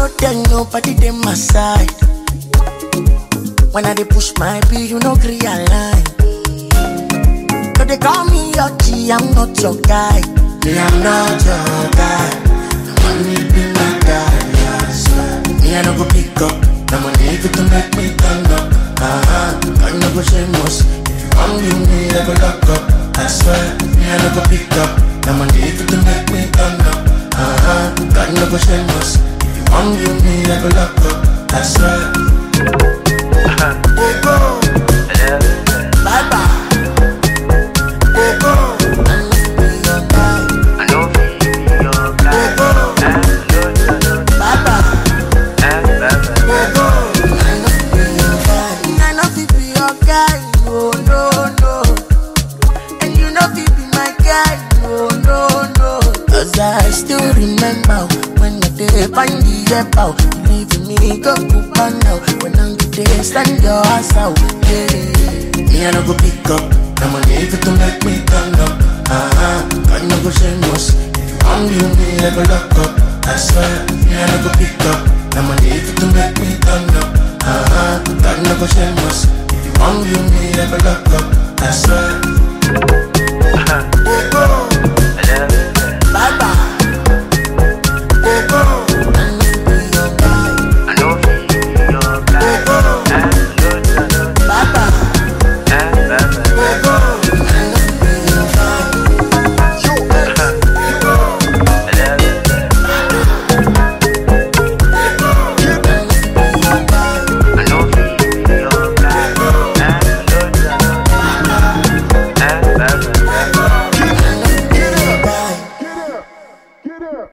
know then nobody dey my side. When I dey push my bill, you no gree align. So they call me your G, I'm not your guy. Me, I'm not your guy. The money be my guy, I swear. Me, I no go pick up. The money fit to make me turn up. Uh-huh. I no go shameless. If you want you, me, I go lock up. I swear. Me, I no go pick up. The money fit to make me turn up. Uh-huh. I no go shameless. If you want you, me, I go lock up. I swear. Oh, go. Bye bye. Oh, go. I must be your guy. I know be your guy. I know you know. Bye bye. Eh, bye, bye. I know fi be your guy, no, no, no. And you know fi be my guy, no, no, no. Cause I still remember when I did find the app out. You leaving me go Cuba now. When I'm there, stand your ass out, yeah. Me I no go pick up. The money fit to make me turn up. Uh-huh. I no go shameless. If you want you, me I go lock up. I swear, me I no go pick up. The money fit to make me turn up. Uh-huh. God no go shameless. If you want you, me I go lock up. I swear. Oh, go.